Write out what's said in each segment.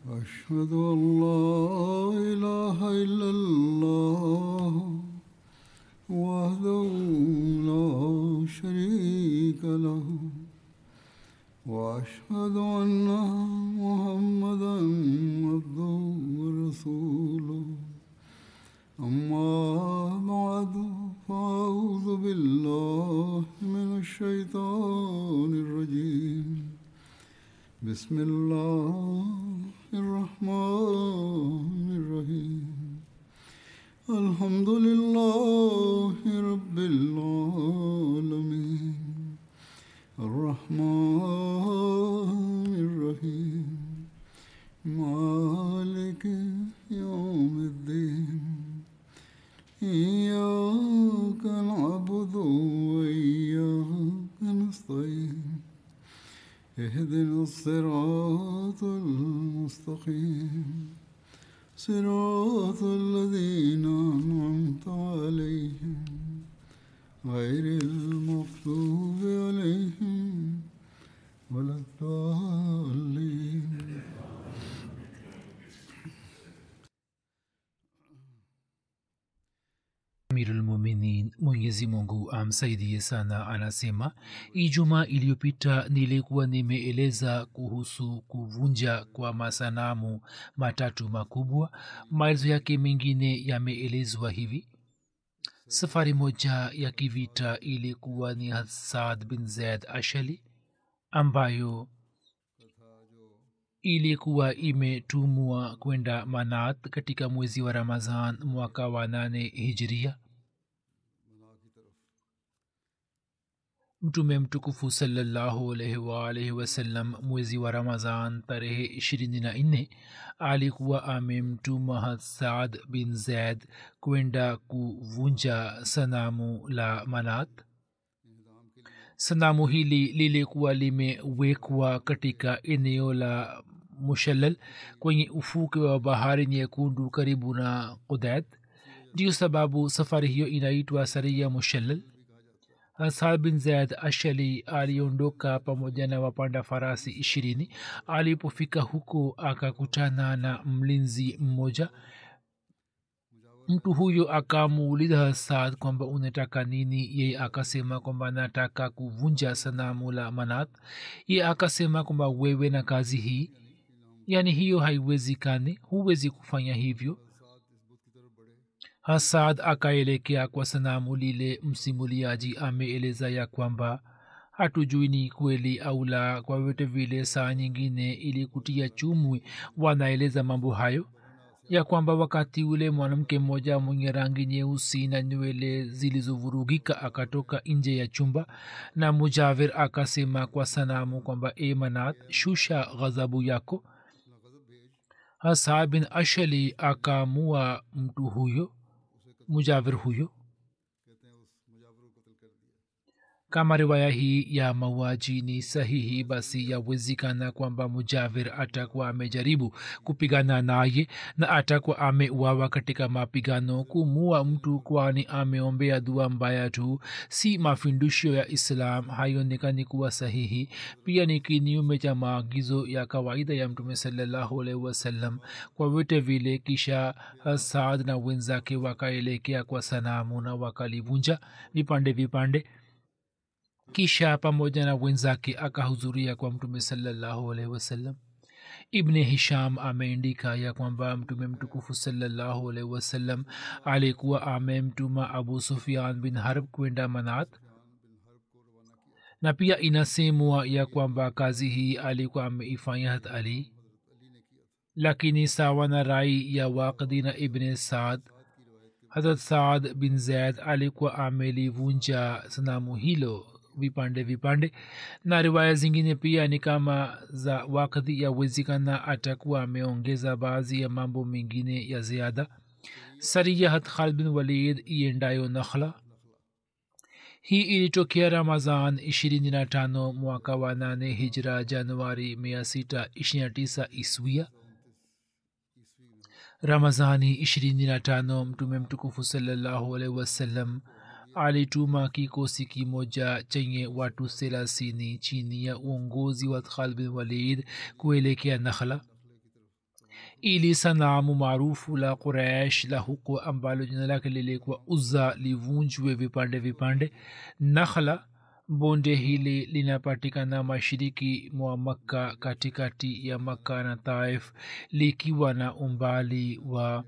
أشهد أن لا إله إلا الله وحده لا شريك له وأشهد أن محمدا عبده ورسوله أما بعد فأعوذ بالله من الشيطان الرجيم بسم الله الرحمن الرحيم الحمد لله رب العالمين الرحمن الرحيم مالك يوم الدين إياك نعبد وإياك نستعين اهدنا الصراط المستقيم صراط الذين أنعمت عليهم غير المغضوب عليهم ولا الضالين amirulmuminin mwenyezi mungu amsaidie sana anasema ijumaa iliyopita nilikuwa nimeeleza kuhusu kuvunja kwa masanamu matatu makubwa maelezo yake mengine yameelezwa hivi safari moja ya kivita ilikuwa ni hasad bin zaid ashali ambayo ilikuwa imetumwa kwenda manat katika mwezi wa ramazan mwaka wa nane hijiria mtume mtukufu salallahu alaihi waalaihi wasallam mwezi wa ramazan tarehe ishirini na nne alikuwa amemtuma hasad bin zaid kwenda kuvunja sanamu la manat sanamu hili lilikuwa limewekwa katika eneo la mushalal kwenye ufuke wa bahari nyekundu karibu na kudat ndiyo sababu safari hiyo inaitwa saria mushalal hasad bin zaid ashali aliondoka pamoja na wapanda farasi ishirini alipofika huko akakutana na mlinzi mmoja mtu huyo akamuuliza hasad kwamba unataka nini yeye akasema kwamba nataka kuvunja sanamu la manat ye akasema kwamba wewe na kazi hii yaani hiyo haiwezikani huwezi kufanya hivyo hasad akaelekea kwa sanamu lile msimuliaji ameeleza ya kwamba hatujui ni kweli au la kwa vyote vile saa nyingine ili kutia chumwi wanaeleza mambo hayo ya kwamba wakati ule mwanamke mmoja mwenye rangi nyeusi na nywele zilizovurugika akatoka nje ya chumba na mujavir akasema kwa sanamu kwamba e manat shusha ghadhabu yako hasa bin ashali akaamua mtu huyo mujavir huyo kama riwaya hii ya mauaji ni sahihi basi yawezekana kwamba mujavir atakuwa amejaribu kupigana naye na atakuwa ameuawa katika mapigano kumua mtu kwani ameombea dua mbaya tu si mafundisho ya islam haionekani kuwa sahihi pia ni kinyume cha maagizo ya kawaida ya mtume salallahu alaihi wasallam kwa vyote vile kisha saad na wenzake wakaelekea kwa sanamu na wakalivunja vipande vipande kisha pamoja na wenzake akahudhuria kwa mtume salallahu alaihi wasallam ibni hisham ameandika ya kwamba mtume mtukufu salallahu alaihi wasallam alikuwa amemtuma abu sufian bin harb kwenda manat na pia inasemwa ya kwamba kazi hii alikuwa ameifanya hat ali lakini sawa na rai ya waqdi na ibne saad hazrat saad bin zaid alikuwa amelivunja sanamu hilo vipande vipande na riwaya zingine pia ni kama za wakati yawezekana atakuwa ameongeza baadhi ya mambo mengine ya ziada sariyahat khalid bin walid iendayo nakhla hii ilitokea ramazan 25 mwaka wa 8 hijra januari 629 iswia ramazani 25 mtume mtukufu salallahu alaihi wasallam alituma kikosi kimoja chenye watu thelathini chini ya uongozi wa khalid bin walid kuelekea nakhla ili sanamu maarufu la quraish la huko ambalo jina lake lilikuwa uzza livunjwe vipande vipande nakhla bonde hili linapatikana mashiriki mwa makka katikati ya makka na taif likiwa na umbali wa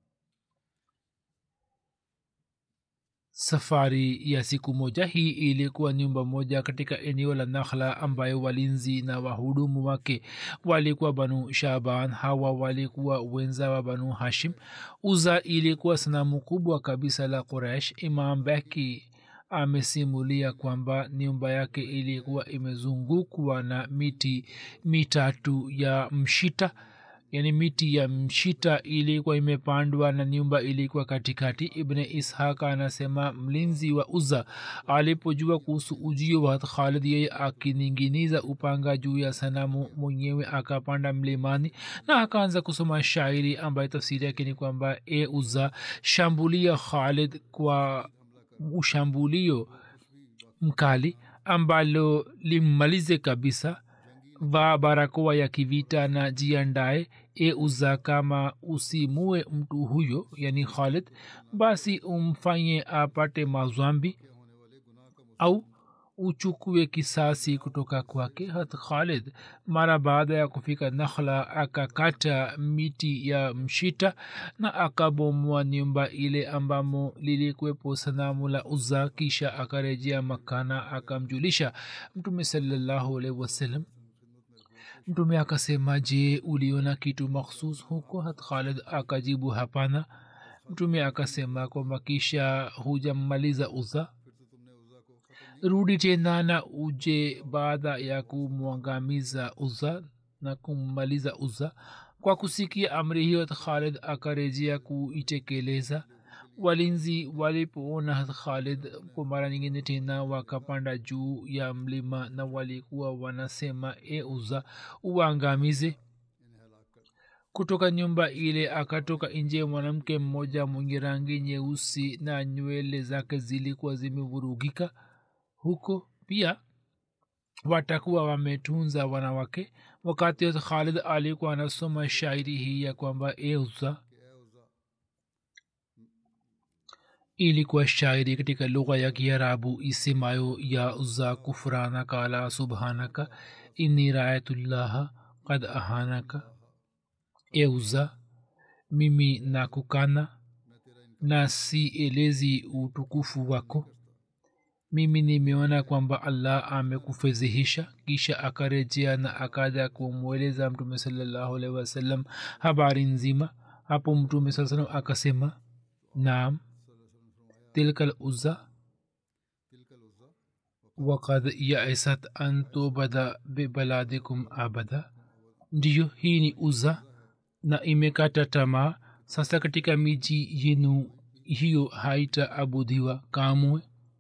safari ya siku moja hii ilikuwa nyumba moja katika eneo la nakhla ambayo walinzi na wahudumu wake walikuwa banu shaban hawa walikuwa wenza wa banu hashim uza ilikuwa sanamu kubwa kabisa la quraish imam beki amesimulia kwamba nyumba yake ilikuwa imezungukwa na miti mitatu ya mshita yani miti ya mshita ilikuwa imepandwa na nyumba ilikuwa katikati ibne ishaq anasema mlinzi wa uza alipojua kuhusu ujio wa khalid yeye akininginiza upanga juu ya sanamu mwenyewe akapanda mlimani na akaanza kusoma shairi ambayo tafsiri yake ni kwamba e uza shambulia khalid kwa ushambulio mkali ambalo limmalize kabisa va barakoa ya kivita na jiandae e uza kama usimue mtu huyo yani khalid basi umfanye apate mazwambi au uchukue kisasi kutoka kwake hat khalid mara baada ya kufika nakhla akakata miti ya mshita na akabomoa nyumba ile ambamo lilikuwepo sanamu la uza kisha akarejea makana akamjulisha mtume salallahu alaihi wasallam mtume akasema je uliona kitu makhsus huko hat khalid akajibu hapana mtume akasema kwamba kisha hujammaliza uza rudi tena na uje baada ya kumwangamiza uza na kummaliza uza kwa kusikia amri hiyo khalid akarejea kuitekeleza walinzi walipoona khalid kwa mara nyingine tena wakapanda juu ya mlima na walikuwa wanasema e uza uangamize kutoka nyumba ile akatoka nje mwanamke mmoja mwenye rangi nyeusi na nywele zake zilikuwa zimevurugika huko pia watakuwa wametunza wanawake wakati khalid alikuwa anasoma shairi hii ya kwamba e uza ilikuwa shairi katika lugha ya kiarabu isemayo ya uza kufrana kala subhanaka inni raayatullaha kad ahanaka e uza mimi nakukana na sielezi utukufu wako mimi nimeona kwamba allah amekufezihisha kisha akarejea na akaja kumweleza mtume salallahu alaihi wasallam habari nzima hapo mtume saa salam akasema naam tilka luza wakad yaisat an tubada bibaladikum abada ndiyo hii ni uza na imekata tamaa sasa katika miji yenu hiyo haitaabudiwa kamwe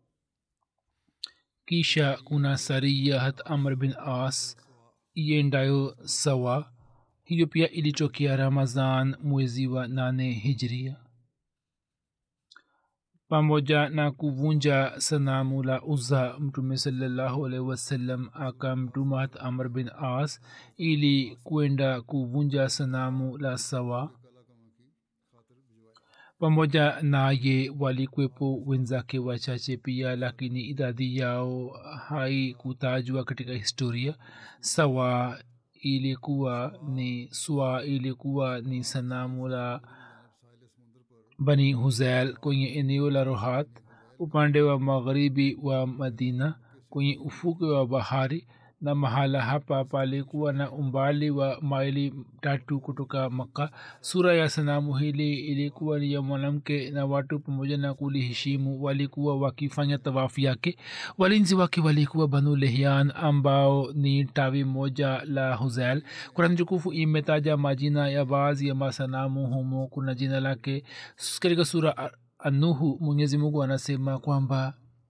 kisha kuna saria hat amr bin as iendayo sawa hiyo pia ilitokea ramazan mwezi wa nane hijria pamoja na kuvunja sanamu la uza mtume salallahu alaihi wasallam akamtuma hat amr bin as ili kwenda kuvunja sanamu la sawa pamoja naye walikwepo wenzake wachache pia lakini idadi yao haikutajwa katika historia sawa ilikuwa ni swa ilikuwa ni sanamu la bani huzail kwenye eneo la rohat upande wa magharibi wa madina kwenye ufuke wa bahari na mahala hapa palikuwa na umbali wa maili tatu kutoka makka sura ya sanamu hili ilikuwa ni ya mwanamke na watu pamoja na kuliheshimu walikuwa wakifanya tawafu yake walinzi wake walikuwa banu lehyan ambao ni tawi moja la huzail kurani tukufu imetaja majina ya baadhi ya masanamu humo kuna jina lake katika sura anuhu mwenyezi mungu anasema kwamba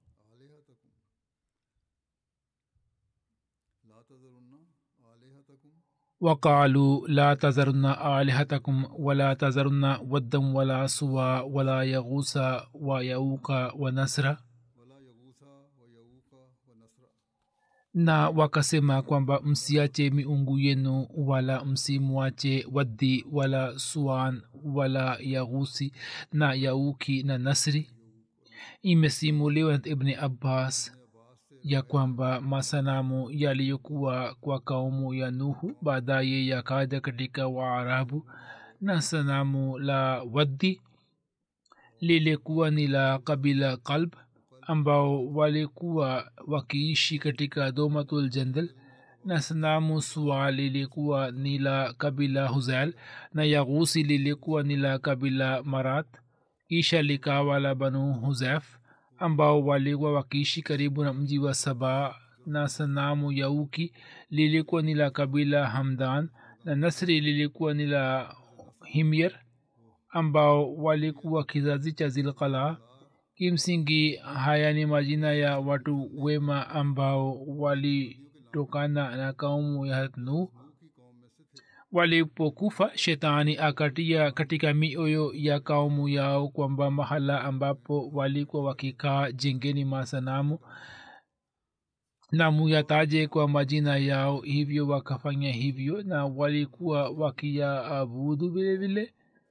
وقالوا لا تذرن آلهتكم ولا تذرن ودا ولا سوى ولا يغوث ويعوق ونسر na wakasema kwamba msiache miungu yenu wala msimwache waddi wala suan wala yaghusi na yauki na nasri imesimuliwa na ibni abbas ya kwamba masanamu yaliyokuwa kwa kaumu ya nuhu baadaye yakaja katika waarabu na sanamu la waddi lilikuwa ni la kabila kalb ambao walikuwa wakiishi katika domatul jandal na sanamu sua lilikuwa ni la kabila huzail na yaghusi lilikuwa ni la kabila marat kisha likawa la banu huzaif ambao walikuwa wakiishi karibu na mji wa saba na sanamu yauki lilikuwa ni la kabila hamdan na nasri lilikuwa ni la himyer ambao walikuwa kizazi cha zilqala kimsingi haya ni majina ya watu wema ambao walitokana na kaumu ya nuh walipokufa shetani akatia katika mioyo ya kaumu yao kwamba mahala ambapo walikuwa wakikaa jengeni masanamu na muyataje kwa majina yao hivyo wakafanya hivyo na walikuwa wakiyaabudu vile vile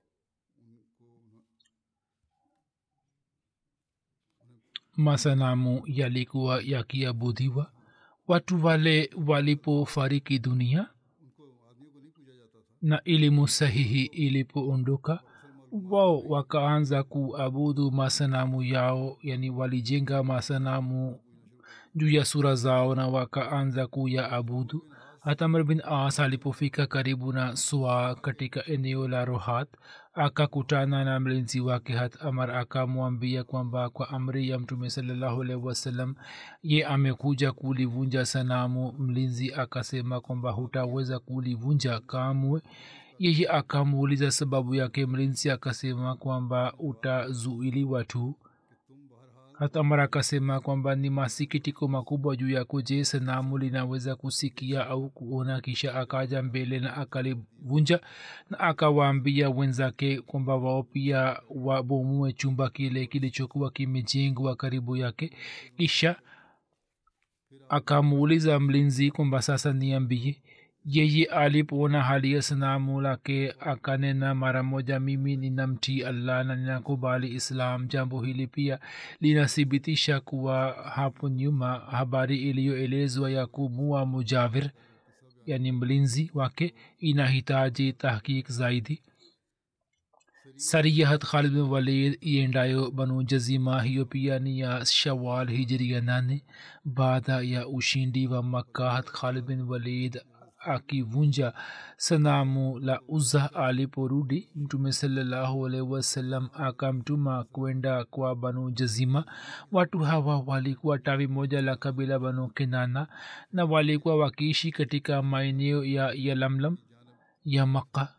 masanamu yalikuwa yakiabudiwa watu wale walipofariki dunia na elimu sahihi ilipoondoka wao wakaanza kuabudu masanamu yao yani walijenga masanamu juu ya sura zao na wakaanza kuyaabudu hata amr bin as alipofika karibu na swa katika eneo la rohat akakutana na mlinzi wake hat amar akamwambia kwamba kwa amri ya mtume salallahu alaihi wasallam ye amekuja kulivunja sanamu mlinzi akasema kwamba hutaweza kulivunja kamwe yeye akamuuliza sababu yake mlinzi akasema kwamba utazuiliwa tu hata mara akasema kwamba ni masikitiko makubwa juu yako je sanamu linaweza kusikia au kuona kisha akaja mbele na akalivunja na akawaambia wenzake kwamba wao pia wabomue chumba kile kilichokuwa kimejengwa karibu yake kisha akamuuliza mlinzi kwamba sasa niambie yeye alipoona hali ya sanamu lake akanena mara moja mimi ninamtii allah na ninakubali islam jambo hili pia linathibitisha kuwa hapo nyuma habari iliyoelezwa ya kumua mujavir yani mlinzi wake inahitaji tahkik zaidi sariyahat khalid bin walid iendayo banu jazima hiyo pia ni ya shawal hijria nane baada ya ushindi wa makkahat khalid bin walid akivunja sanamu la uza aliporudi mtume salallahu alaihi wasallam akamtuma kwenda kwa banu jazima watu hawa walikuwa tawi moja la kabila banu kinana na walikuwa wakiishi katika maeneo ya yalamlam ya makka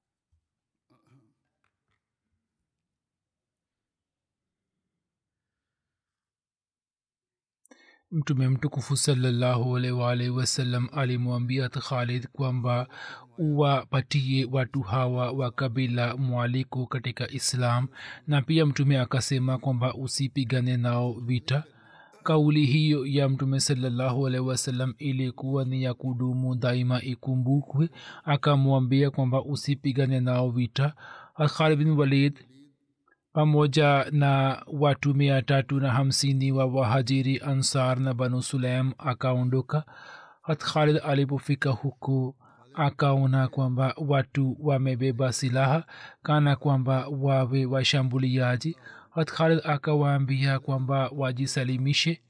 mtume mtukufu salallahu alaihi wasallam alimwambia khalid kwamba uwapatie watu hawa wa kabila mwaliko katika islam na pia mtume akasema kwamba usipigane nao vita kauli hiyo ya mtume salallahu alaihi wasallam ilikuwa ni ya kudumu daima ikumbukwe akamwambia kwamba usipigane nao vita khalid bin walid pamoja na watu mia tatu na hamsini wa wahajiri ansar na banu sulaim akaondoka hat khalid alipofika huku akaona kwamba watu wamebeba silaha kana kwamba wawe washambuliaji hat khalid akawaambia kwamba wajisalimishe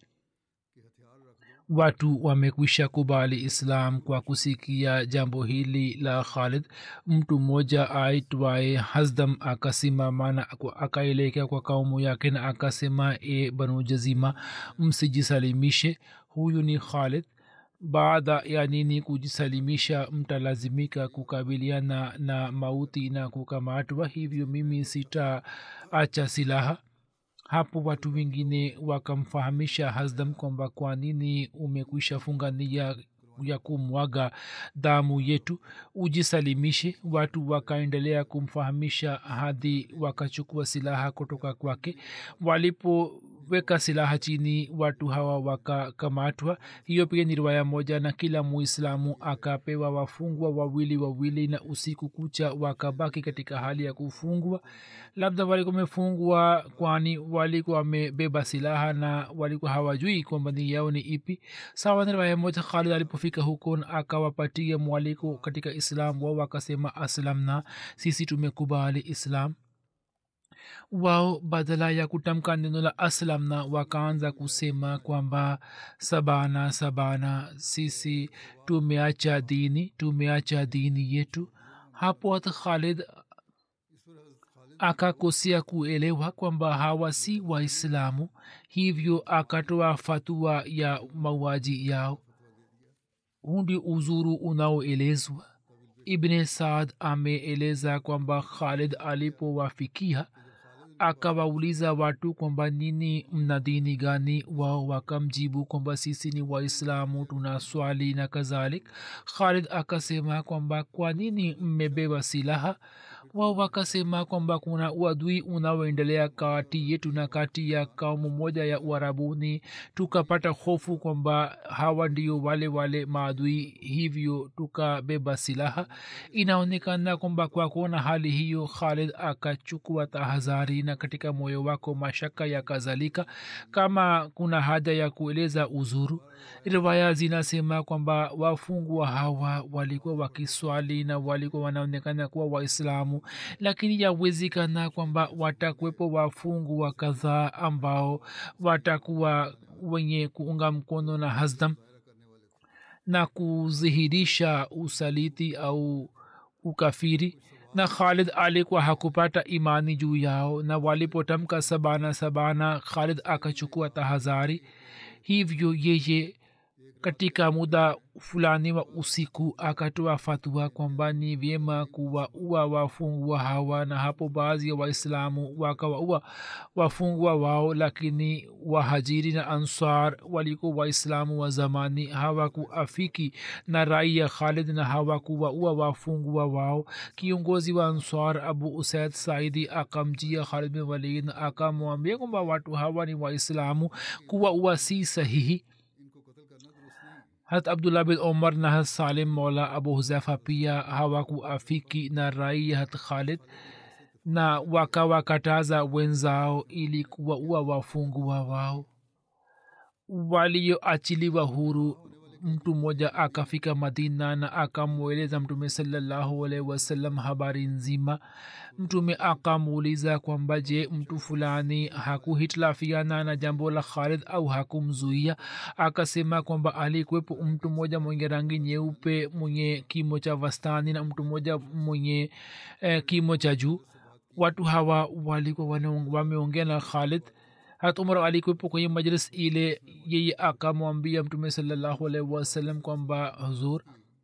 watu wamekwisha kubali islam kwa kusikia jambo hili la khalid mtu mmoja aitwaye hasdam akasimama na akaelekea kwa kaumu yake na akasema e banu jazima msijisalimishe huyu ni khalid baada ya nini kujisalimisha mtalazimika kukabiliana na mauti na kukamatwa hivyo mimi sitaacha silaha hapo watu wengine wakamfahamisha hasdam kwamba kwa nini umekwisha funga nia ya kumwaga damu yetu ujisalimishe watu wakaendelea kumfahamisha hadi wakachukua silaha kutoka kwake walipo weka silaha chini watu hawa wakakamatwa hiyo pia ni riwaya moja na kila muislamu akapewa wafungwa wawili wawili na usiku kucha wakabaki katika hali ya kufungwa labda walikuwa wamefungwa kwani walikuwa wamebeba silaha na walikuwa hawajui kwamba ni yao ni ipi sawa na riwaya moja khalid alipofika huko na akawapatia mwaliko katika islam wao wakasema aslamna sisi tumekubali islam wao badala ya kutamka neno la aslamna wakaanza kusema kwamba sabana sabana sisi tumeacha dini tumeacha dini yetu hapo hata khalid akakosea kuelewa kwamba hawa si waislamu hivyo akatoa fatua ya mauaji yao huu ndio uzuru unaoelezwa ibne saad ameeleza kwamba khalid alipowafikia akawauliza watu kwamba nini mna dini gani wao wakamjibu kwamba sisi ni waislamu tuna swali na kadhalik khalid akasema kwamba kwa nini mmebeba silaha wao wakasema kwamba kuna uadui unaoendelea kati yetu na kati ya kaumu moja ya uarabuni tukapata hofu kwamba hawa ndio wale wale maadui hivyo tukabeba silaha inaonekana kwamba kwa kuona hali hiyo khalid akachukua tahadhari na katika moyo wako mashaka yakazalika kama kuna haja ya kueleza uzuru riwaya zinasema kwamba wafungwa hawa walikuwa wakiswali na walikuwa wanaonekana kuwa waislamu lakini yawezekana kwamba watakuwepo wafungwa kadhaa ambao watakuwa wenye kuunga mkono na hasdam na kudhihirisha usaliti au ukafiri na khalid alikuwa hakupata imani juu yao na walipotamka sabana sabana khalid akachukua tahadhari hivyo yeye katika muda fulani wa usiku akatoa fatua kwamba ni vyema kuwaua wafungwa hawa na hapo baadhi ya waislamu wakawaua wafungwa wao lakini wahajiri na ansar walikuwa waislamu wa zamani hawakuafiki na rai ya khalid na hawakuwaua wafungwa wao kiongozi wa ansar abu usaid saidi akamjia khalid bin walid na akamwambia kwamba watu hawa ni waislamu kuwaua si sahihi hat abdullah bin omar na hat salim mola abu huzefa pia hawakuafiki na rai hat khalid na wakawakataza wenzao ili kuwaua wafungwa wao walioachiliwa huru mtu mmoja akafika madina na akamweleza mtume salallahu alaihi wasallam habari nzima mtume akamuuliza kwamba je mtu fulani hakuhitilafiana na jambo la khalid au hakumzuia akasema kwamba alikuwepo mtu mmoja mwenye rangi nyeupe mwenye kimo cha wastani na mtu mmoja mwenye eh, kimo cha juu watu hawa walikuwa wameongea na khalid hat umar alikuwepo kwenye majlis ile yeye akamwambia mtume salallahu alaihi wasallam kwamba huzur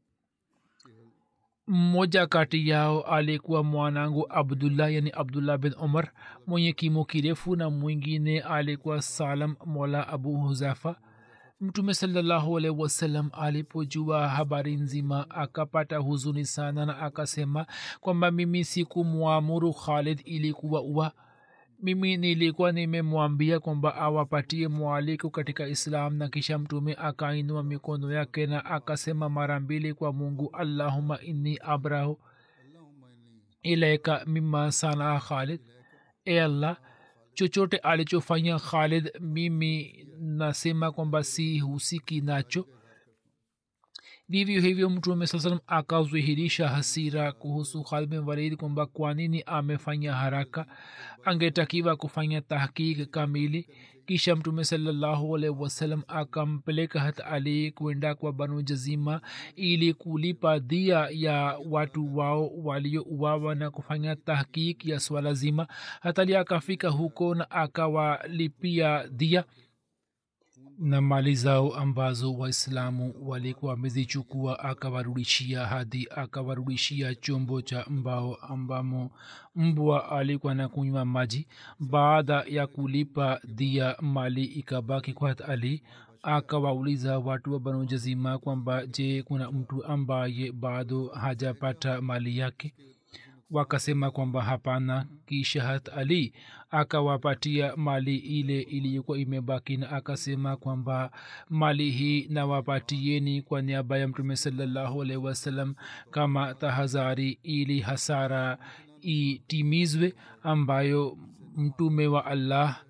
mmoja kati yao alikuwa mwanangu abdullah yani abdullah bin umar mwenye kimo kirefu na mwingine alikuwa salam mola abu huzafa mtume salallahu alaihi wasallam alipojua habari nzima akapata huzuni sana na akasema kwamba mimi sikumwamuru khalid ili kuwaua mimi nilikuwa nimemwambia kwamba awapatie mwaliko katika islam na kisha mtume akainua mikono yake na akasema mara mbili kwa mungu allahuma inni abrahu ilaika mima sanaa khalid e allah chochote alichofanya khalid mimi nasema kwamba si husiki nacho vivyo hivyo mtume saa salam akadhihirisha hasira kuhusu khalid bin walid kwamba kwa nini amefanya haraka angetakiwa kufanya tahkik kamili kisha mtume salallahu alaihi wasallam akampeleka hat ali kwenda kwa banu jazima ili kulipa dhia ya watu wao waliouawa na kufanya tahkik ya swala zima hatali akafika huko na akawalipia dhia na mali zao ambazo waislamu walikuwa wamezichukua akawarudishia hadi akawarudishia chombo cha mbao ambamo mbwa alikuwa na kunywa maji baada ya kulipa dhia mali ikabaki kwa ali akawauliza watu wa banu jazima kwamba je kuna mtu ambaye bado hajapata mali yake wakasema kwamba hapana kisha hat ali akawapatia mali ile iliyokuwa imebaki na akasema kwamba mali hii nawapatieni kwa niaba ya mtume salallahu alaihi wasallam kama tahadhari ili hasara itimizwe ambayo mtume wa allah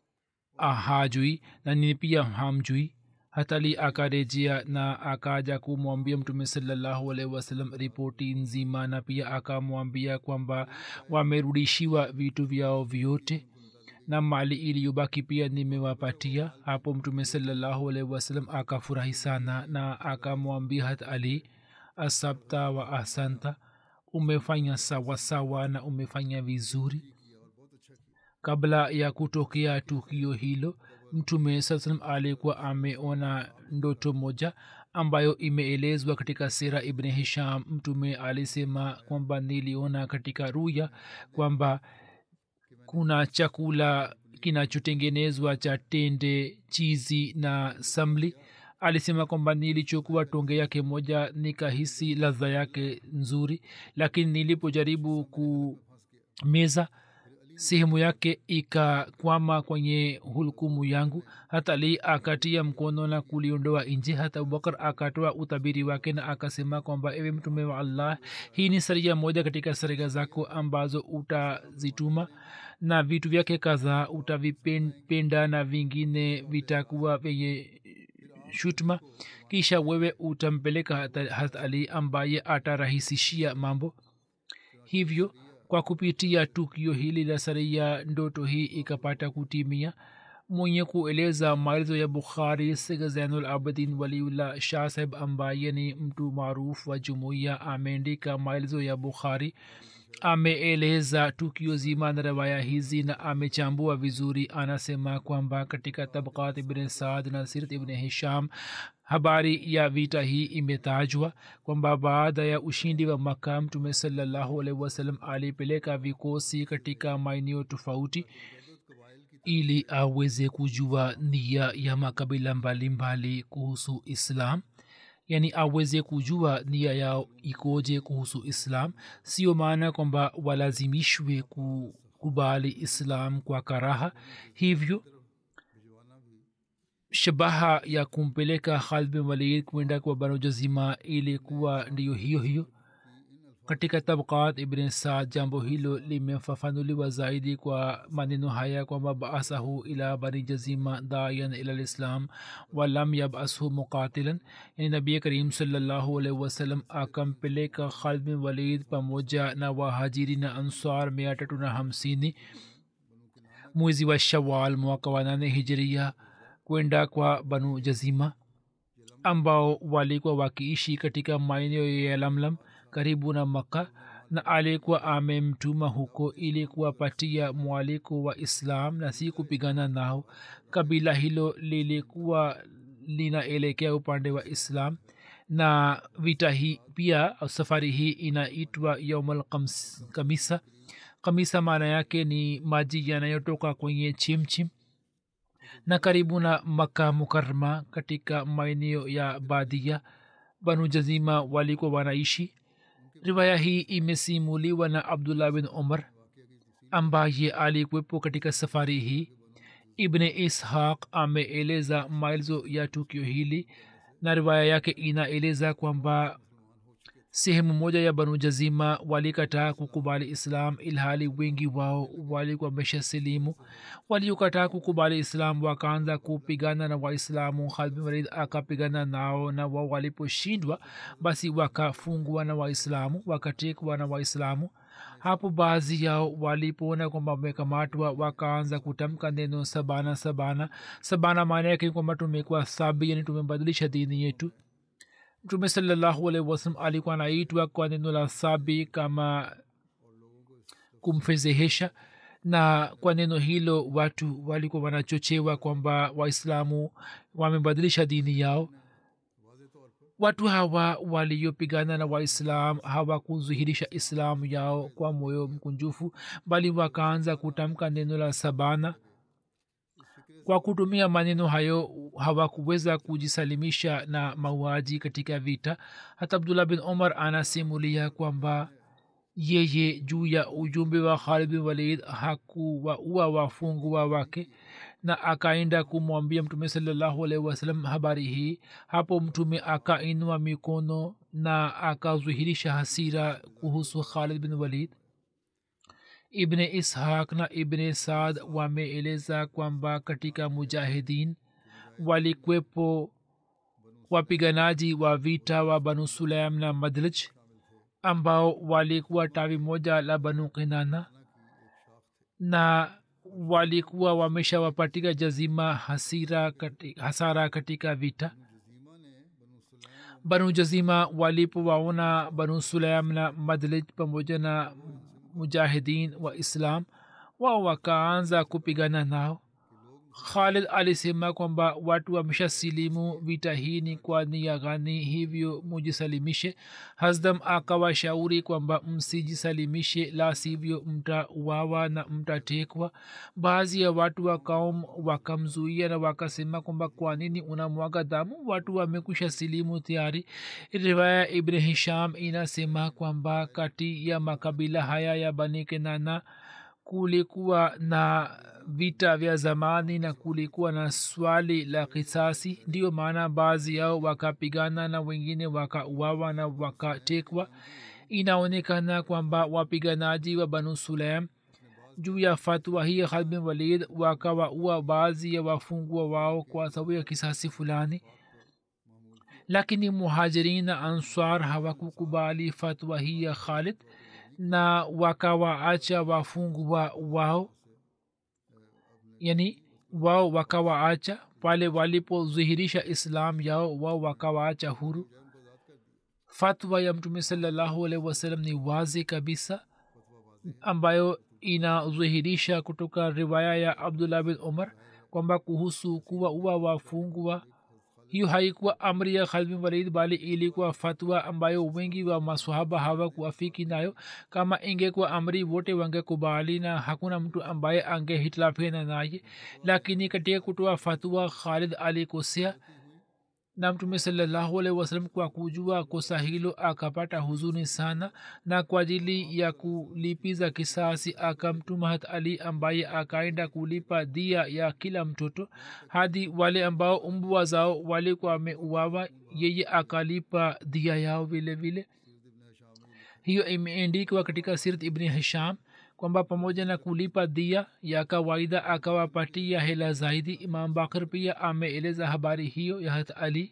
hajui na nini pia hamjui hatali akarejea na akaja kumwambia mtume salallahu alaihi wasallam ripoti nzima na pia akamwambia kwamba wamerudishiwa vitu vyao vyote na mali iliyobaki pia nimewapatia hapo mtume salallahu alaihi wasallam akafurahi sana na akamwambia hat ali asabta wa ahsanta umefanya sawasawa na umefanya vizuri kabla ya kutokea tukio hilo mtume saa salam alikuwa ameona ndoto moja ambayo imeelezwa katika sera ibni hisham mtume alisema kwamba niliona katika ruya kwamba kuna chakula kinachotengenezwa cha tende chizi na samli alisema kwamba nilichukua tonge yake moja nikahisi ladha yake nzuri lakini nilipojaribu kumeza sehemu yake ikakwama kwenye hulkumu yangu hata ali akatia mkono na kuliondoa nje hata abubakar akatoa utabiri wake na akasema kwamba ewe mtume wa allah hii ni saria moja katika sariga zako ambazo utazituma na vitu vyake kadhaa utavipenda na vingine vitakuwa vyenye shutma kisha wewe utampeleka hat ali ambaye atarahisishia mambo hivyo kwa kupitia tukio hili la saria ndoto hii ikapata kutimia mwenye kueleza maelezo ya bukhari sig zainul abidin waliullah shah saheb ambaye ni mtu maarufu wa jumuiya ameandika maelezo ya bukhari ameeleza tukio zima na rawaya hizi na amechambua vizuri anasema kwamba katika tabkat ibn saad na sirat ibn hisham habari ya vita hii imetajwa kwamba baada ya ushindi wa maka mtume salallahu alaihi wasallam alipeleka vikosi katika maeneo tofauti ili aweze kujua nia ya makabila mbalimbali mbali kuhusu islam yani aweze kujua nia yao ikoje kuhusu islam sio maana kwamba walazimishwe kukubali islam kwa karaha hivyo shabaha ya kumpeleka khalid bin walid kwenda kwa banu jazima ilikuwa ndiyo hiyo hiyo katika tabkat ibn saad jambo hilo limefafanuliwa zaidi kwa maneno haya kwamba baasahu ila bani jazima dayan ila lislam walam yabashu muqatilan yani nabi karim salllahu alaihi wasallam akampeleka khalid bin walid pamoja na wahajiri na ansar mia tatu na hamsini mwezi wa shawal mwaka wa nane hijiria kwenda kwa banu jazima ambao walikuwa wakiishi katika maeneo ya lamlam karibu na makka na alikuwa amemtuma huko ili kuwapatia mwaliko wa islam na si kupigana nao kabila hilo lilikuwa linaelekea upande wa islam na vita hii pia safari hii inaitwa yaumal kamisa kamisa maana yake ni maji yanayotoka kwenye chimchim na karibu na maka mukarma katika maeneo ya badia banu jazima walikuwa wanaishi riwaya hii imesimuliwa na abdullah bin umar ambaye alikuwepo katika safari hii ibne ishaq ameeleza maelezo ya tukio hili na riwaya yake inaeleza kwamba sehemu moja ya banu jazima walikataa kukubali islam ilhali wengi wao walikuwa mesha silimu waliokataa kukubali islam wakaanza kupigana na waislamu khalbin walid akapigana nao na wao waliposhindwa basi wakafungwa na waislamu wakatekwa na waislamu hapo baadhi yao walipoona kwamba wamekamatwa wakaanza kutamka neno sabana sabana sabana maana yake kwamba tumekuwa sabi yani tumebadilisha dini yetu mtume salallahu alaihi wasalam alikuwa anaitwa kwa neno la sabi kama kumfezehesha na kwa neno hilo watu walikuwa wanachochewa kwamba waislamu wamebadilisha dini yao watu hawa waliopigana na waislam hawakudhihirisha islamu yao kwa moyo mkunjufu bali wakaanza kutamka neno la sabana kwa kutumia maneno hayo hawakuweza kujisalimisha na mauaji katika vita hata abdullah bin omar anasimulia kwamba yeye juu ya ujumbe wa khalid bin walid hakuwaua wafungwa wake na akaenda kumwambia mtume salallahu alaihi wasallam habari hii hapo mtume akainua mikono na akazuhirisha hasira kuhusu khalid bin walid ibne ishaq na ibne saad wameeleza kwamba katika mujahidin walikwepo wapiganaji wa vita wa banu sulaim na madlj ambao walikuwa tawi moja la banu kinana na walikuwa wameshawapatika jazima hasira kati, hasara katika vita banu jazima walipowaona banu sulaim na madlij pamoja na mujahidin wa islam wao wakaanza kupigana nao khalid alisema kwamba watu wamesha silimu vita hii ni kwa nia gani hivyo mujisalimishe hasdam akawashauri kwamba msijisalimishe la sivyo mtauawa na mtatekwa baadhi ya watu wa kaum wakamzuia na wakasema kwamba kwa nini unamwaga damu watu wamekwisha silimu tayari riwaya ibn hisham inasema kwamba kati ya makabila haya ya bani kenana kulikuwa na vita vya zamani na kulikuwa na swali la kisasi ndiyo maana baadhi yao wakapigana na wengine wakauawa na wakatekwa inaonekana kwamba wapiganaji wa banu sulaim juu ya fatwa hii khalid bin walid wakawaua baadhi ya wafungwa wao kwa sababu ya kisasi fulani lakini muhajirin na answar hawakukubali fatwa hii ya khalid na wakawaacha wafungwa wao yani wao wakawaacha pale walipodhihirisha islam yao wao wakawaacha huru fatwa ya mtume salallahu alaihi wasallam ni wazi kabisa ambayo inadhihirisha kutoka riwaya ya abdullah bin umar kwamba kuhusu kuwa uwa wafungwa hiyo haikuwa amri ya khalid bin walid bali ilikuwa fatwa ambayo wengi wa maswahaba hawakuafiki nayo kama ingekuwa amri wote wangekubali na hakuna mtu ambaye angehitilafiana naye lakini katika kutoa fatwa khalid alikosea na mtume salallahu alaihi wasallam kwa kujua kosa hilo akapata huzuni sana na kwa ajili ya kulipiza kisasi akamtuma hat ali ambaye akaenda kulipa dia ya kila mtoto hadi wale ambao mbwa zao walikuwa wameuawa yeye akalipa dia yao vile vile hiyo imeendikwa katika sirat ibni hisham kwamba pamoja na kulipa dia ya kawaida akawapatia hela zaidi imam bakr pia ameeleza habari hiyo ya hat ali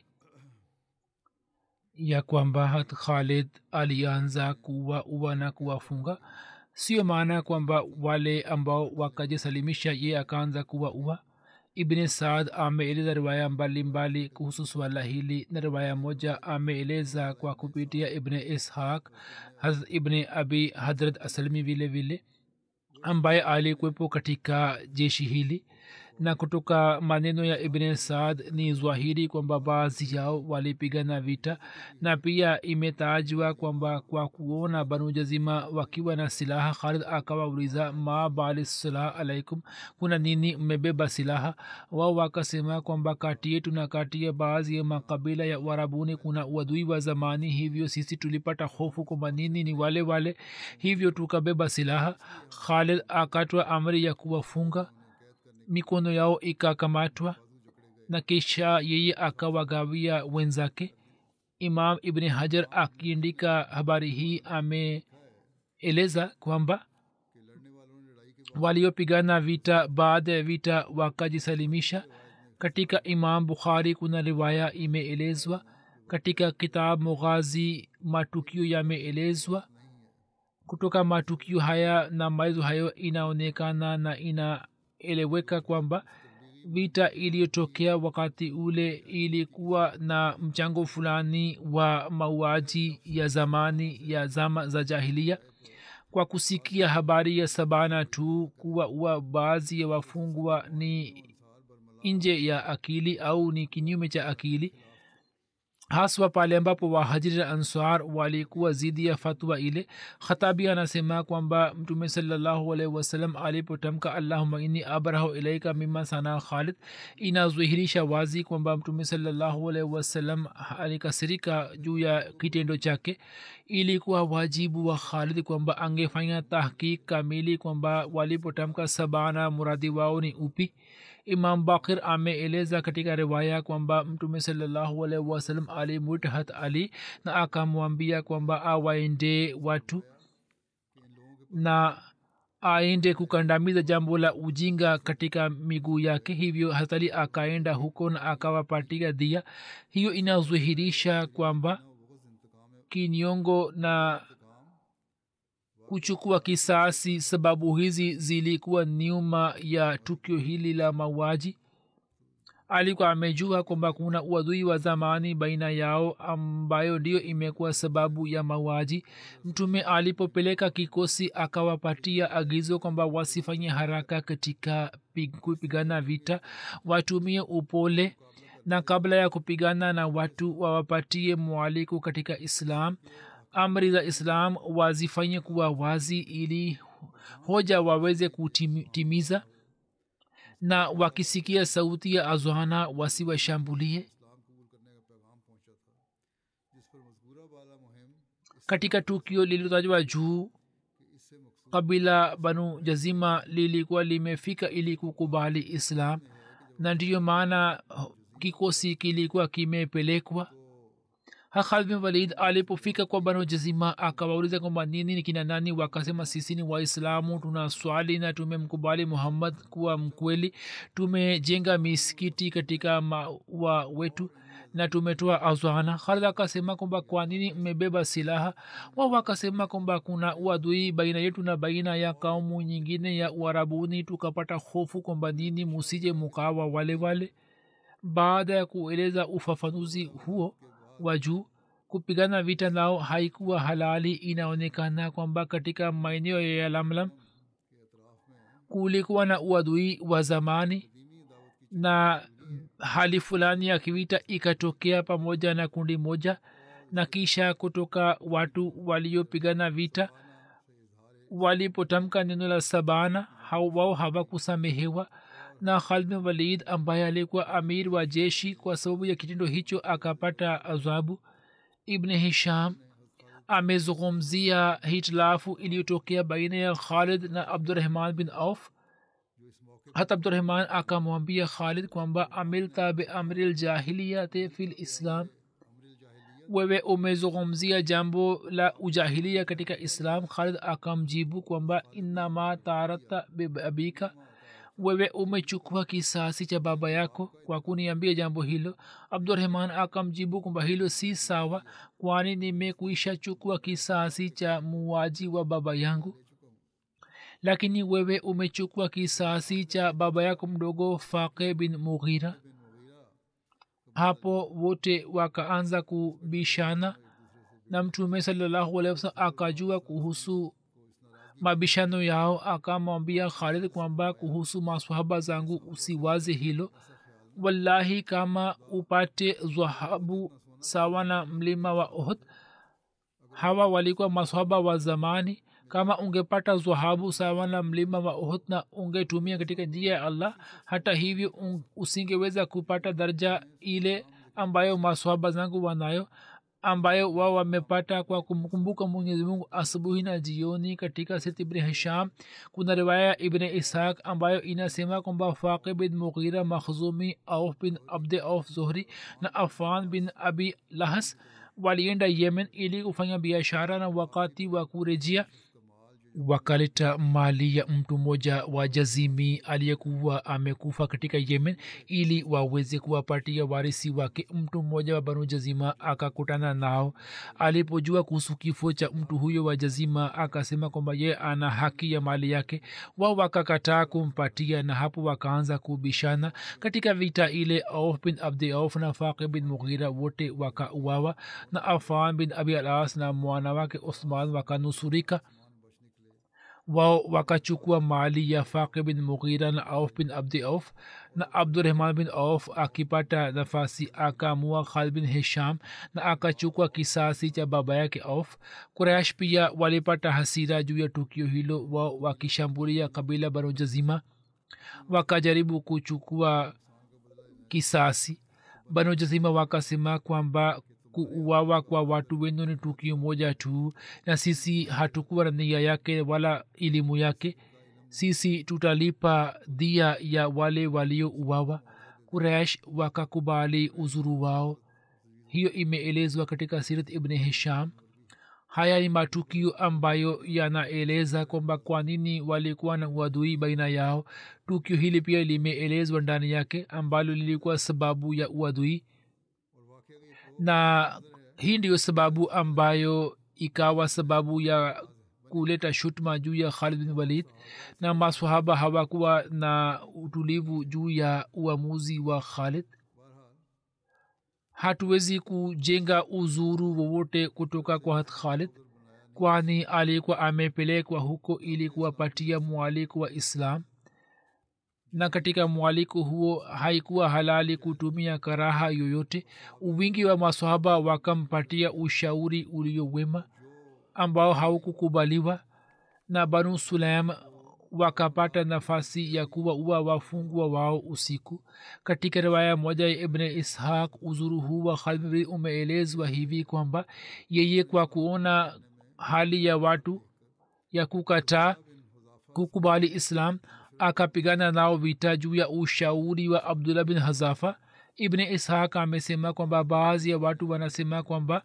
ya kwamba hat khalid alianza kuwa uwa na kuwafunga sio maana kwamba wale ambao wakajisalimisha ye akaanza kuwa ua ibni saad ameeleza riwaya mbalimbali kuhusu swala hili na riwaya moja ameeleza kwa kupitia ibni ishaq hazrat ibni abi hadrat asalmi vile vile ambaye alikuwepo katika jeshi hili na kutoka maneno ya ibn saad ni zwahiri kwamba baadhi yao walipigana vita na pia imetajwa kwamba kwa kuona banu jazima wakiwa na silaha khalid akawauliza ma bali silaha alaikum kuna nini mmebeba silaha wao wakasema kwamba kati yetu na kati ya baadhi ya makabila ya warabuni kuna uadui wa zamani hivyo sisi tulipata hofu kwamba nini ni wale wale hivyo tukabeba silaha khalid akatwa amri ya kuwafunga mikono yao ikakamatwa na kisha yeye akawagawia wenzake imam ibni hajar akiandika habari hii ameeleza kwamba waliopigana vita baada ya vita wakajisalimisha katika imam bukhari kuna riwaya imeelezwa katika kitab mughazi matukio yameelezwa kutoka matukio haya na maelezo hayo inaonekana na inaeleweka kwamba vita iliyotokea wakati ule ilikuwa na mchango fulani wa mauaji ya zamani ya zama za jahilia kwa kusikia habari ya sabana tu kuwa uwa baadhi ya wafungwa ni nje ya akili au ni kinyume cha akili haswa pale ambapo wahajiri na answar walikuwa zidi ya fatwa ile khatabi anasema kwamba mtume salallahu alaihi wasallam alipotamka allahuma inni abrahu ilaika mima sana khalid inadhihirisha wazi kwamba mtume salallahu alaihi wasallam alikasirika juu ya kitendo chake ilikuwa wajibu wa khalid kwamba angefanya tahkik kamili kwamba walipotamka sabana muradi wao ni upi imam bakir ameeleza katika riwaya kwamba mtume salallahu alaihi wasallam alimwita hat ali na akamwambia kwamba awaende watu na aende kukandamiza jambo la ujinga katika miguu yake hivyo hatali akaenda huko na akawapatia dhia hiyo inadhihirisha kwamba kinyongo na kuchukua kisasi sababu hizi zilikuwa nyuma ya tukio hili la mauaji alikuwa amejua kwamba kuna uadui wa zamani baina yao ambayo ndiyo imekuwa sababu ya mauaji mtume alipopeleka kikosi akawapatia agizo kwamba wasifanye haraka katika kupigana vita watumie upole na kabla ya kupigana na watu wawapatie mwaliko katika islam amri za islam wazifanye kuwa wazi ili hoja waweze kutimiza na wakisikia sauti ya azwana wasiwashambulie katika tukio lililotajwa juu kabila banu jazima lilikuwa limefika ili kukubali islam na ndiyo maana kikosi kilikuwa kimepelekwa Khalid bin Walid alipofika kwa Banu Jazima akawauliza kwamba nini ni kina nani, wakasema sisi ni Waislamu, tuna swali na tumemkubali Muhammad kuwa mkweli, tumejenga misikiti katika maua wetu na tumetoa azwana. Khalid akasema kwamba kwa nini mmebeba silaha? Wao wakasema kwamba kuna uadui baina yetu na baina ya kaumu nyingine ya Uarabuni, tukapata hofu kwamba nini musije mukawa wale wale. Baada ya kueleza ufafanuzi huo wa juu kupigana vita nao haikuwa halali inaonekana kwamba katika maeneo ya lamlam kulikuwa na uadui wa zamani na hali fulani ya kivita ikatokea pamoja na kundi moja na kisha kutoka watu waliopigana vita walipotamka neno la sabana wao hawakusamehewa na khalid bin walid ambaye alikuwa amir wa jeshi kwa sababu ya kitendo hicho akapata adhabu ibn hisham amezungumzia hitilafu iliyotokea baina ya khalid na abdurahman bin auf hata abdurahman akamwambia khalid kwamba amilta beamri ljahiliyate fi lislam wewe umezungumzia jambo la ujahilia katika islam khalid akamjibu kwamba innama tarakta biabika wewe umechukua kisasi cha baba yako kwa kuniambia jambo hilo abdurahman akamjibu kwamba hilo si sawa kwani nimekuisha chukua kisasi cha muwaji wa baba yangu lakini wewe umechukua kisasi cha baba yako mdogo faqe bin mughira hapo wote wakaanza kubishana na mtume salallahu alehi wasalam akajua kuhusu mabishano yao akamwambia khalid kwamba kuhusu maswahaba zangu usiwaze hilo wallahi kama upate dhahabu sawa na mlima wa ohd hawa walikuwa maswahaba wa zamani kama ungepata dhahabu sawa na mlima wa ohd na ungetumia katika njia ya allah hata hivyo usingeweza kupata daraja ile ambayo maswahaba zangu wanayo ambayo wao wamepata kwa kumkumbuka mwenyezi mungu asubuhi na jioni katika sit ibni hisham kuna riwaya ibni ishaq ambayo inasema kwamba faqi bin mughira makhzumi auf bin abde auf zohri na afan bin abi lahas walienda yemen ili kufanya biashara na wakati wa kurejea wakaleta mali ya mtu mmoja wa jazimi aliyekuwa amekufa katika yemen ili waweze kuwapatia warisi wake mtu mmoja wa banu jazima akakutana nao alipojua kuhusu kifo cha mtu huyo wa jazima akasema kwamba ye ana haki ya mali yake wao wakakataa kumpatia na hapo wakaanza kubishana katika vita ile auf bin abdi auf na faqi bin mughira wote wakauawa na afan bin abi alas na mwana wake usman wakanusurika wao wakachukua mali ya faqi bin mughira na auf bin abdi auf na abdurahman bin auf akipata nafasi akaamua khalid bin hisham na akachukua kisasi cha baba yake auf qurash pia walipata hasira juu ya tukio hilo wao wakishambulia kabila banu jazima wakajaribu kuchukua kisasi banu jazima wakasema kwamba kuuawa kwa watu wenu ni tukio moja tu na sisi hatukuwa na nia yake wala elimu yake sisi tutalipa dhia ya wale waliouawa kuresh wakakubali uzuru wao hiyo imeelezwa katika sirat ibni hisham haya ni matukio ambayo yanaeleza kwamba kwa nini walikuwa na uadui baina yao tukio hili pia limeelezwa ndani yake ambalo lilikuwa sababu ya uadui na hii ndiyo sababu ambayo ikawa sababu ya kuleta shutma juu ya khalid bin walid na masahaba hawakuwa na utulivu juu ya uamuzi wa khalid hatuwezi kujenga uzuru wowote kutoka kwa hat khalid kwani alikuwa amepelekwa huko ili kuwapatia mwaliko wa islam na katika mwaliko huo haikuwa halali kutumia karaha yoyote uwingi wa masahaba wakampatia ushauri uliowema ambao haukukubaliwa na banu sulaim wakapata nafasi ya kuwa uwa wafungwa wao usiku katika riwaya moja ya ibne ishaq uzuru huu wa khalmri umeelezwa hivi kwamba yeye kwa kuona hali ya watu ya kukataa kukubali islam akapigana nao vita juu ya ushauri wa abdullah bin hazafa ibne ishaq amesema kwamba baadhi ya watu wanasema kwamba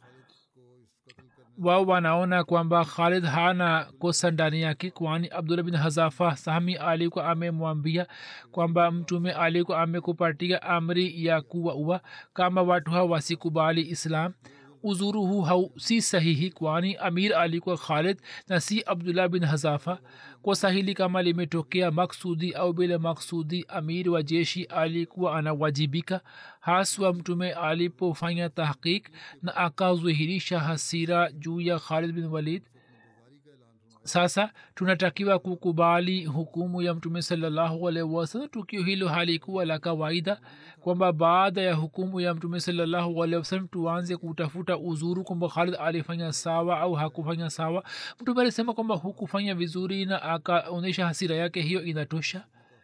wao wanaona kwamba khalid hana kosa ndani yake kwani abdullah bin hazafa sahmi alikuwa amemwambia kwamba mtume alikuwa amekupatia amri ya kuwaua kama watu hawa wasikubali islam uzuru huu hau si sahihi kwani amir alikuwa khalid na si abdullah bin hazafa kosa hili kama limetokea maksudi au bila maksudi amir wa jeshi alikuwa anawajibika haswa mtume alipofanya tahqiq na akazuhirisha hasira juu ya khalid bin walid sasa tunatakiwa kukubali hukumu ya mtume salallahu alaihi wasallam tukio hilo halikuwa la kawaida kwamba baada ya hukumu ya mtume salallahu alaihi wasallam tuanze kutafuta uzuru kwamba khalid alifanya sawa au hakufanya sawa mtume alisema kwamba hukufanya vizuri na akaonyesha hasira yake hiyo inatosha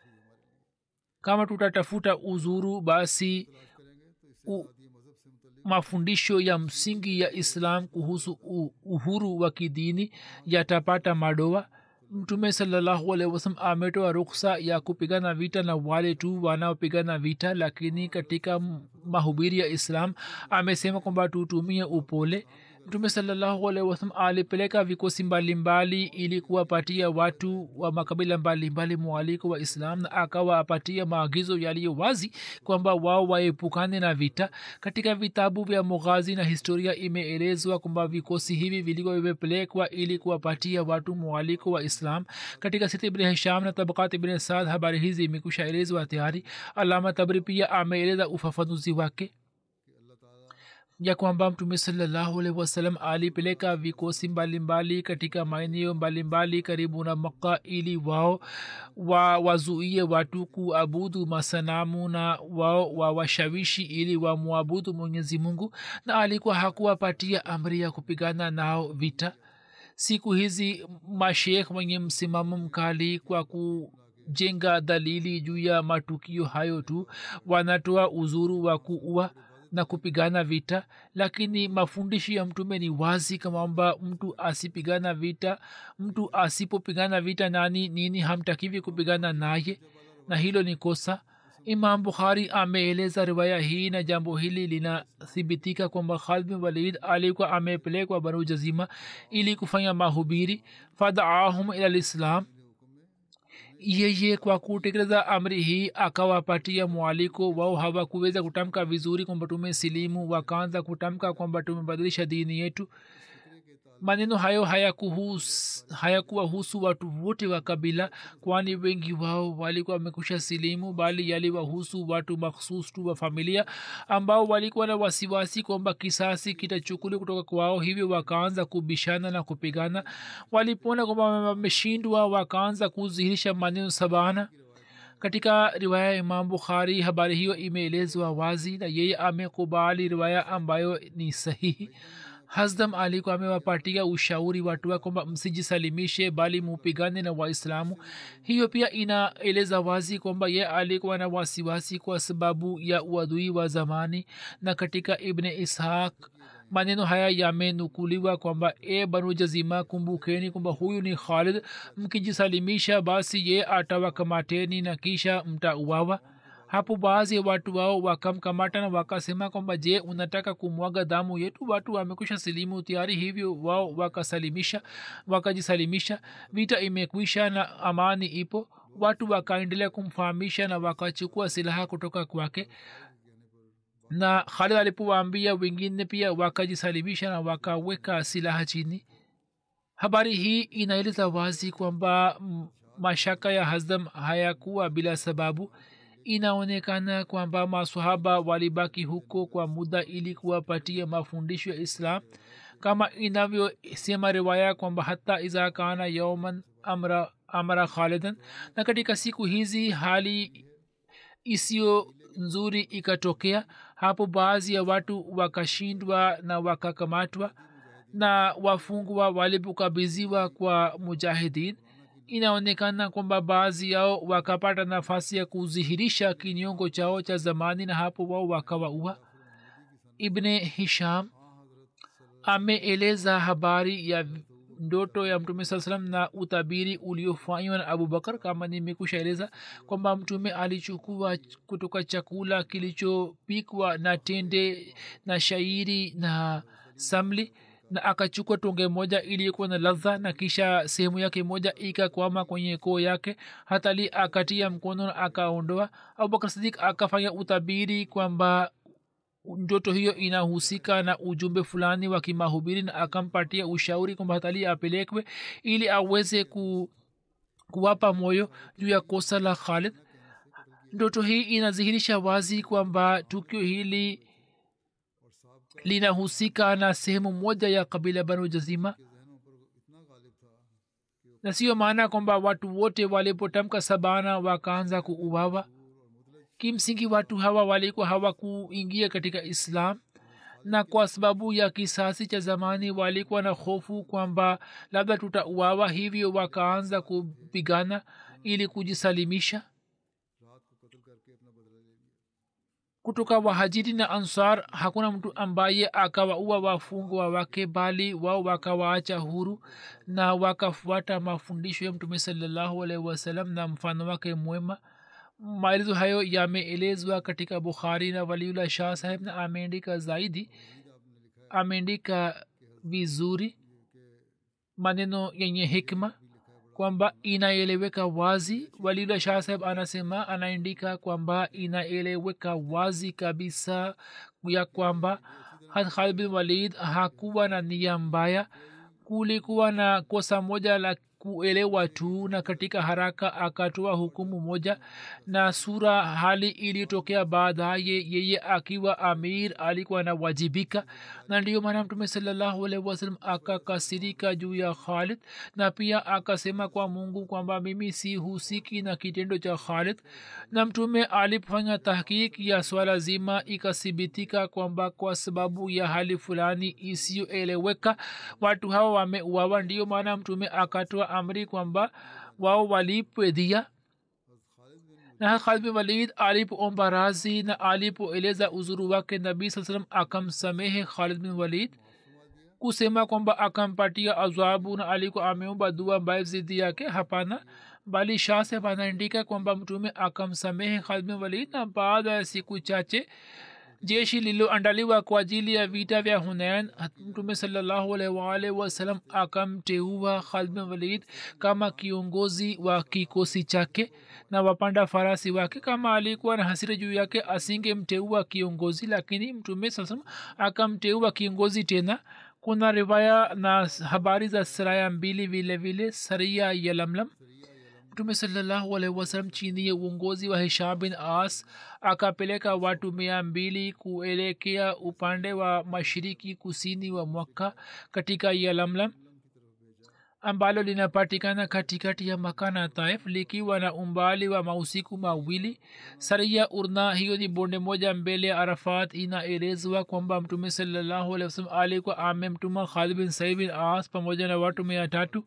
kama tutatafuta uzuru basi u, mafundisho ya msingi ya islam kuhusu uhuru wa kidini yatapata madoa mtume salallahu alehi wasalam ametoa ruksa ya kupigana vita na wale tu wanaopigana vita lakini katika mahubiri ya islam amesema kwamba tutumie upole mtume salallahu alehi wasalam alipeleka vikosi mbalimbali ili kuwapatia watu wa makabila mbalimbali mwaliko wa islam na akawapatia maagizo yaliyo wazi kwamba wao waepukane na vita katika vitabu vya mughazi na historia imeelezwa kwamba vikosi hivi vilikuwa vimepelekwa ili kuwapatia watu mwaliko wa islam katika siti ibn hisham na tabakat ibn saad habari hizi imekusha elezwa tayari alama tabri pia ameeleza ufafanuzi wake ya kwamba mtume salallahu alaihi wasallam alipeleka vikosi mbalimbali katika maeneo mbalimbali karibu na makka ili wao wa wazuie watu kuabudu masanamu na wao wawashawishi ili wamwabudu mwenyezi mungu na alikuwa hakuwapatia amri ya kupigana nao vita siku hizi mashekh wenye msimamo mkali kwa ku jenga dalili juu ya matukio hayo tu wanatoa uzuru wa kuua na kupigana vita lakini mafundisho ya mtume ni wazi kwamba mtu asipigana vita mtu asipopigana vita nani nini hamtakivi kupigana naye na hilo ni kosa imam bukhari ameeleza riwaya hii na jambo hili linathibitika kwamba khalid bin walid alikuwa amepelekwa banu jazima ili kufanya mahubiri fadaahum ila lislam yeye kwa kutekeleza amri hii akawapatia mwaliko wao hawakuweza kutamka vizuri kwamba tumesilimu wakaanza kutamka kwamba tumebadilisha dini yetu maneno hayo hayakuhusu hayakuwahusu watu wote wa kabila kwani wengi wao walikuwa wamekusha silimu bali yaliwahusu watu makhsus tu wa familia ambao walikuwa na wasiwasi kwamba kisasi kitachukuliwa kutoka kwao hivyo wakaanza kubishana na kupigana walipoona kwamba wameshindwa wakaanza kudhihirisha maneno sabana katika riwaya ya imam bukhari habari hiyo imeelezwa wazi na yeye amekubali riwaya ambayo ni sahihi hasdam alikuwa amewapatia ushauri watu wa kwamba msijisalimishe bali mupigane na waislamu hiyo pia inaeleza wazi kwamba ye alikuwa na wasiwasi kwa sababu ya uadui wa zamani na katika ibne ishaq maneno haya yamenukuliwa kwamba e banu jazima kumbukeni kwamba huyu ni khalid mkijisalimisha basi ye atawakamateni na kisha mtauawa hapo baadhi ya watu wao wakamkamata na wakasema kwamba je unataka kumwaga damu yetu watu wamekusha silimu tayari hivyo wao wakasalimisha wakajisalimisha vita imekwisha na amani ipo watu wakaendelea kumfahamisha na wakachukua silaha kutoka kwake na khalid alipowaambia wengine pia wakajisalimisha na wakaweka silaha chini habari hii inaeleza wazi kwamba mashaka ya hazdam hayakuwa bila sababu inaonekana kwamba masahaba walibaki huko kwa muda ili kuwapatia mafundisho ya islam kama inavyosema riwaya kwamba hata iza kana yauman amra, amra khalidan na katika siku hizi hali isiyo nzuri ikatokea hapo baadhi ya watu wakashindwa na wakakamatwa na wafungwa walipokabiziwa kwa mujahidin inaonekana kwamba baadhi yao wakapata nafasi ya kudhihirisha kinyongo chao cha zamani na hapo wao wakawaua ibne hisham ameeleza habari ya ndoto ya mtume saa salam na utabiri uliofanywa na abubakar kama nimekushaeleza kwamba mtume alichukua kutoka chakula kilichopikwa na tende na shairi na samli na akachukua tonge moja iliyokuwa na ladha na kisha sehemu yake moja ikakwama kwenye koo yake hatali akatia mkono na akaondoa abubakar sadik akafanya utabiri kwamba ndoto hiyo inahusika na ujumbe fulani wa kimahubiri na akampatia ushauri kwamba hatali apelekwe ili aweze ku, kuwapa moyo juu ya kosa la khalid ndoto hii inadhihirisha wazi kwamba tukio hili linahusika na sehemu moja ya kabila banu jazima na siyo maana kwamba watu wote walipotamka sabana wakaanza kuuawa kimsingi watu hawa walikuwa hawakuingia katika islam na kwa sababu ya kisasi cha zamani walikuwa na hofu kwamba labda tutauawa hivyo wakaanza kupigana ili kujisalimisha kutoka wahajiri na ansar hakuna mtu ambaye akawaua wafungwa wake bali wao wakawaacha huru na wakafuata mafundisho ya mtume salallahu alaihi wasallam na mfano wake mwema maelezo hayo yameelezwa katika bukhari na waliullah shah saheb na ameandika zaidi ameandika vizuri maneno yenye hikma kwamba inaeleweka wazi walila shah saheb anasema anaandika kwamba inaeleweka wazi kabisa ya kwamba khalid bin walid hakuwa na nia mbaya kulikuwa na kosa moja la kuelewa tu na katika haraka akatoa hukumu moja na sura hali iliyotokea baadaye yeye akiwa amir alikuwa anawajibika na ndiyo maana mtume salallahu alaihi wasallam akakasirika juu ya khalid na pia akasema kwa mungu kwamba mimi si husiki na kitendo cha khalid na mtume alipofanya tahkiki ya swala zima ikathibitika kwamba kwa sababu ya hali fulani isiyoeleweka watu hawa wameuawa ndiyo maana mtume akatoa amri kwamba wao walipwe dhia na khalid bin walid alipoomba razi na alipoeleza uzuru wake nabii saa salam akamsamehe khalid bin walid kusema kwamba akampatia azabu na alikuwa ameomba dua mbaya zidi yake hapana bali shah saheb anaandika kwamba mtume akamsamehe khalid bin walid na baada ya siku chache jeshi lililoandaliwa kwa ajili ya vita vya hunain mtume salllahualwalh wasalam akamteua khalid bin walid kama kiongozi wa kikosi chake na wapanda farasi wake kama alikuwa na hasira juu yake asingemteua kiongozi lakini mtume saa salam akamteua kiongozi tena kuna riwaya na habari za saraya mbili vile vile saria ya lamlam mtume salallahu alaihi wasalam chini ya uongozi wa hisham bin as akapeleka watu mia mbili kuelekea upande wa mashiriki kusini wa mwaka katika yalamlam ambalo linapatikana katikati ya maka na taif likiwa na umbali wa mausiku mawili saria urna hiyo ni bonde moja mbele ya arafat inaelezwa kwamba mtume salallahu alaihi wasalam alikuwa amemtuma khalid bin said bin as pamoja na watu mia tatu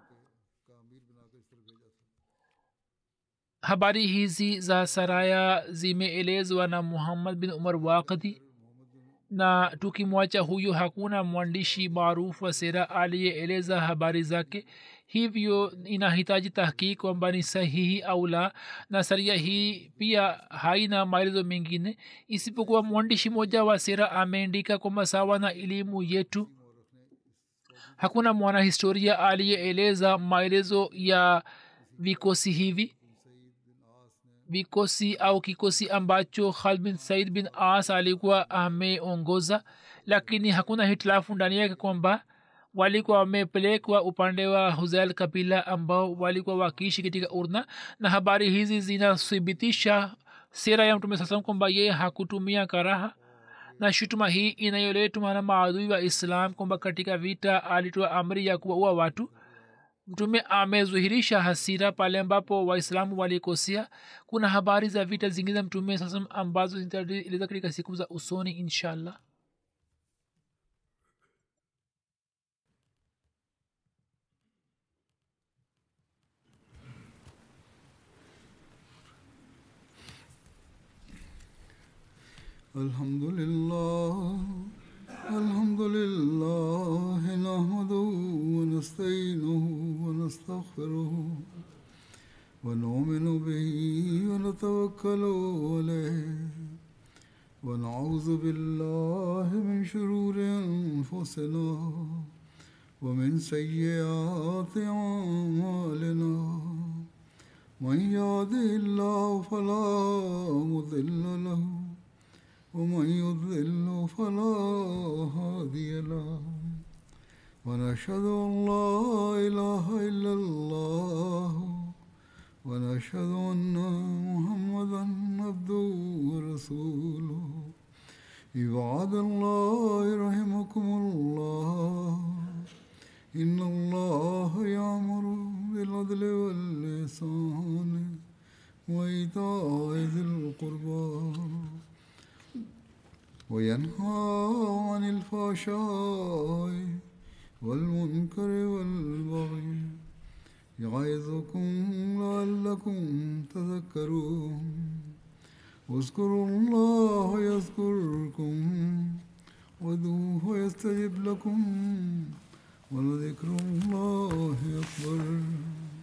habari hizi za saraya zimeelezwa na muhammad bin umar wakdi na tukimwacha huyo hakuna mwandishi maarufu wa sera aliyeeleza habari zake hivyo inahitaji tahkiki kwamba ni sahihi au la na saria hii pia haina maelezo mengine isipokuwa mwandishi mmoja wa sera ameandika kwamba sawa na elimu yetu hakuna mwanahistoria aliyeeleza maelezo ya vikosi hivi vikosi au kikosi ambacho khalid bin said bin as alikuwa ameongoza lakini hakuna hitilafu ndani yake kwamba walikuwa wamepelekwa upande wa huzail kabila ambao walikuwa wakiishi katika urna na habari hizi zinathibitisha sera ya mtume sasam kwamba yeye hakutumia karaha na shutuma hii inayoletwa na maadui wa islam kwamba katika vita alitoa amri ya kuwaua watu mtume amezuhirisha hasira pale ambapo waislamu walikosea kuna habari za vita zingine za mtume sasa ambazo zitaeleza katika siku za usoni inshallah الحمد لله الحمد لله نحمده ونستعينه ونستغفره ونؤمن به ونتوكل عليه ونعوذ بالله من شرور انفسنا ومن سيئات اعمالنا من يهده الله فلا مضل له ومن يضلل فلا هادي له ونشهد ان لا اله الا الله ونشهد ان محمدا عبده ورسوله عباد الله رحمكم الله ان الله يامر بالعدل واللسان وايتاء ذي القربى وينهى عن الفحشاء والمنكر والبغي يعظكم لعلكم تذكرون اذكروا الله يذكركم ودوه يستجب لكم ولذكر الله أكبر